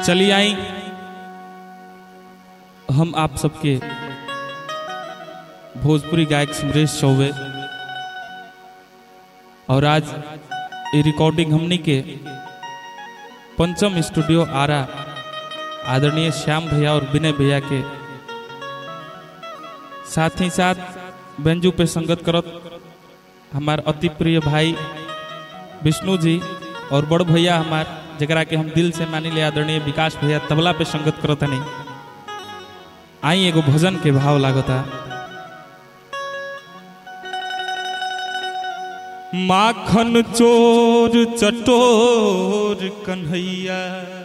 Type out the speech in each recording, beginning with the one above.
चलिए आई हम आप सबके भोजपुरी गायक सुरेश चौबे और आज ये रिकॉर्डिंग हमनी के पंचम स्टूडियो आरा आदरणीय श्याम भैया और विनय भैया के साथ ही साथ बेंजू पे संगत करत हमार अति प्रिय भाई विष्णु जी और बड़ भैया हमार जरा के हम दिल से मानी ले आदरणीय विकास भैया तबला पे संगत करत नहीं आई एगो भजन के भाव लागता माखन चोर चटोर कन्हैया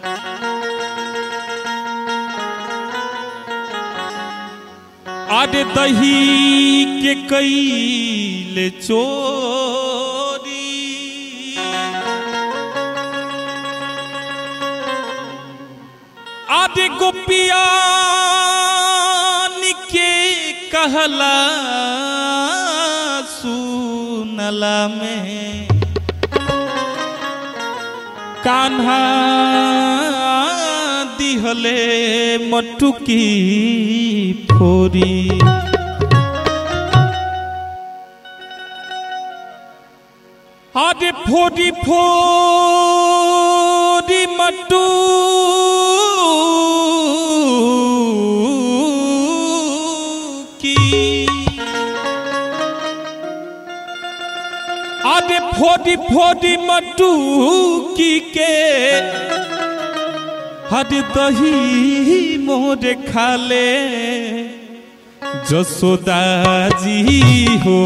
आरे दही के कैले चोरी आदि गोपिया के कहला सुनला में कान्हा दिहले मटुकी फोरी आदि फोरी फोरी मटू की आदि फोड़ी फोड़ी मटू की के हद दही मोर खाले जसोदा जी हो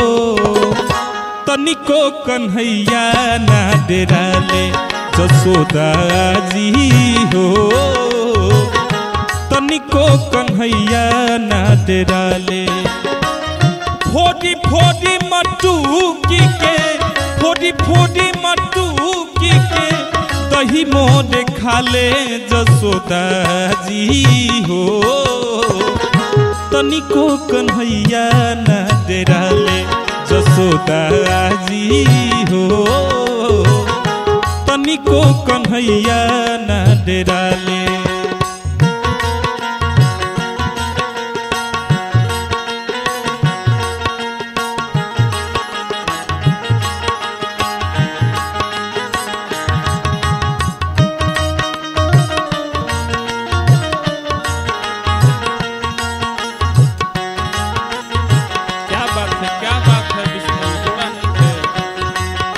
तनिको कन्हैया ना डेराले जसोदा जी हो तनिको कन्हैया ना डेराले फोड़ी फोड़ी मटू की के फोड़ी फोड़ी मटू की के दही मोर खाले जसोदा जी हो तनिको कन्हैया ना डेराले जसोदा जी हो तनिको कन्हैया ना डेराले क्या बात है क्या बात है विष्णु जोड़ा नहीं है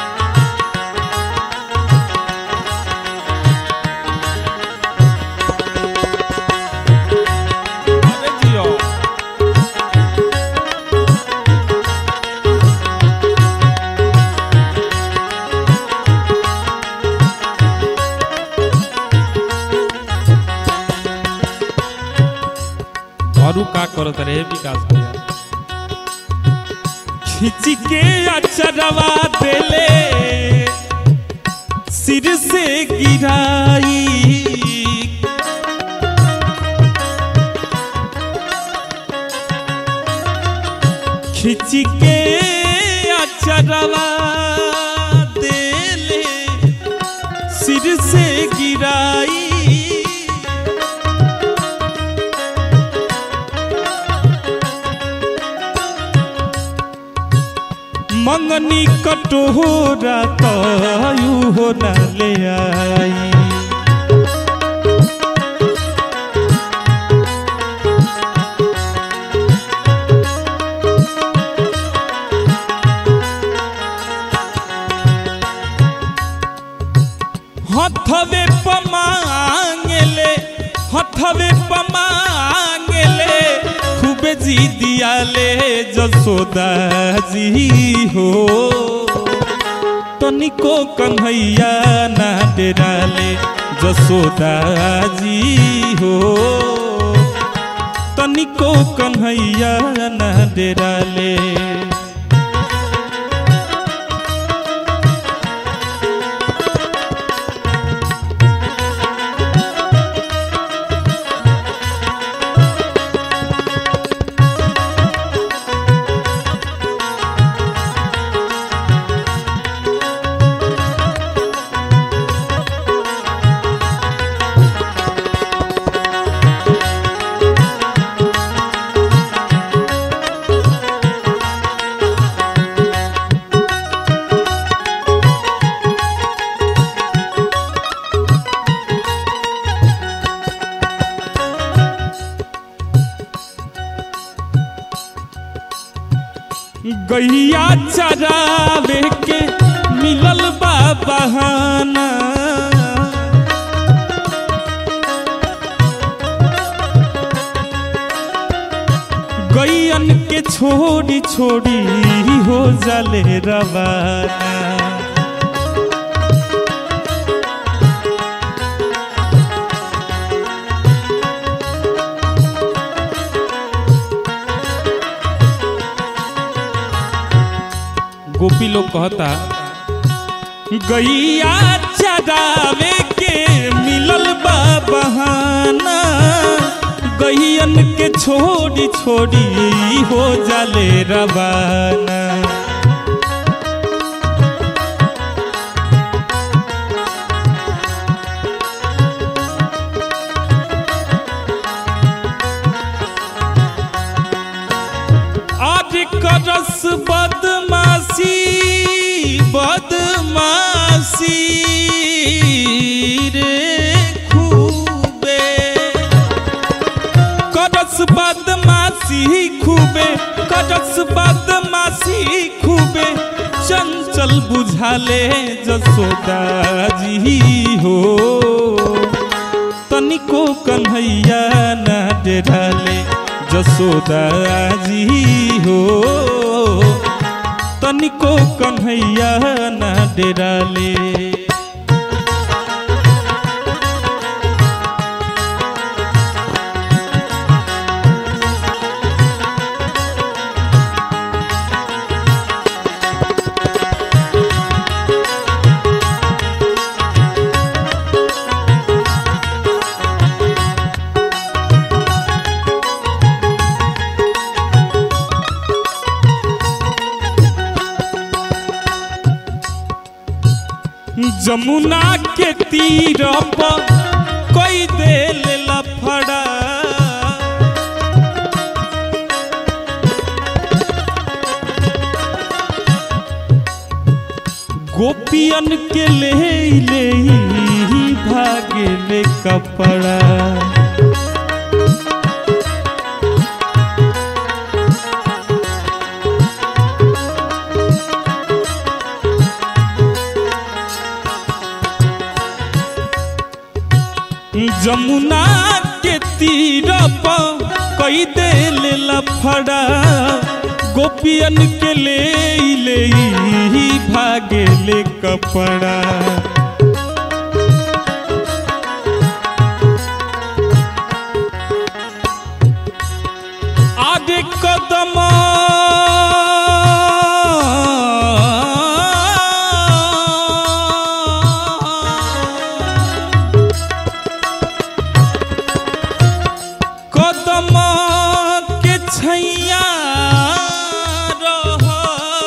अरे जियो और उ का करत रहे विकास भैया खिंच के अचरवा देले सिर से गिराई खिंच के अचरवा देले सिर से गिराई मंगनी कटोरा तयू हो न ले आई हथवे पमांगले हथवे पमांगले खूबे जी दियाले जसोदा जी हो तनिको कन्हैया ना डेराले जसोदा जी हो तनिको कन्हैया ना डेराले गैया चरावे के मिलल बा बहाना गैयन के छोड़ी छोड़ी हो जाले रवाना गोपी लोग कहता गैया चरावे के मिलल बा बहाना गैयन के छोड़ी छोड़ी हो जाले रवाना आज करस बदमाशी बदमाशी रे खूबे करस बदमाशी खूबे करस बदमाशी खूबे चंचल बुझाले जसोदा जी हो तनिको कन्हैया ना डेराले जसोदा जी हो तनिको कन्हैया ना डेराले जमुना के तीर पर कोई देल लफड़ा गोपियन के ले ले भागे ले कपड़ा जमुना के तीर पर कई देल लफड़ा गोपियन के ले ले भागे ले कपड़ा आगे कदम कदम के छैया रह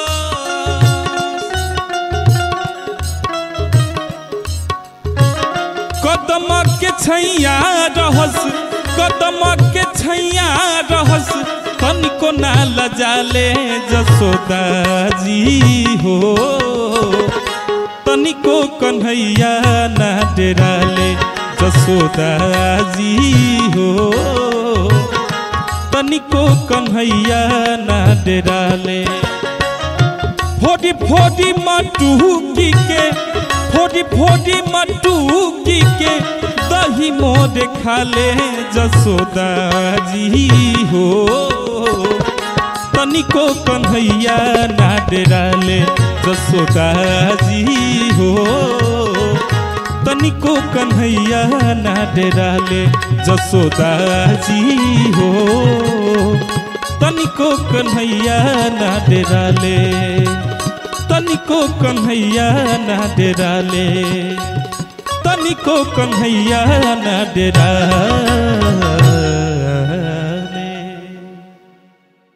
कदम के छैया रहस कदम के छैया रहस तनिको ना लजाले जसोदा जी हो तनिको कन्हैया ना डेराले जसोदा जी हो तनिको कन्हैया ना डेराले फोडी फोडी मटुकी के फोडी फोडी मटुकी के दही मोर खाले जसोदा जी हो तनिको कन्हैया ना डेराले जसोदा जी हो तनिको कन्हैया ना डेराले जसोदा जी हो तनिको कन्हैया ना डेराले तनिको कन्हैया ना डेराले तनिको कन्हैया ना डेराले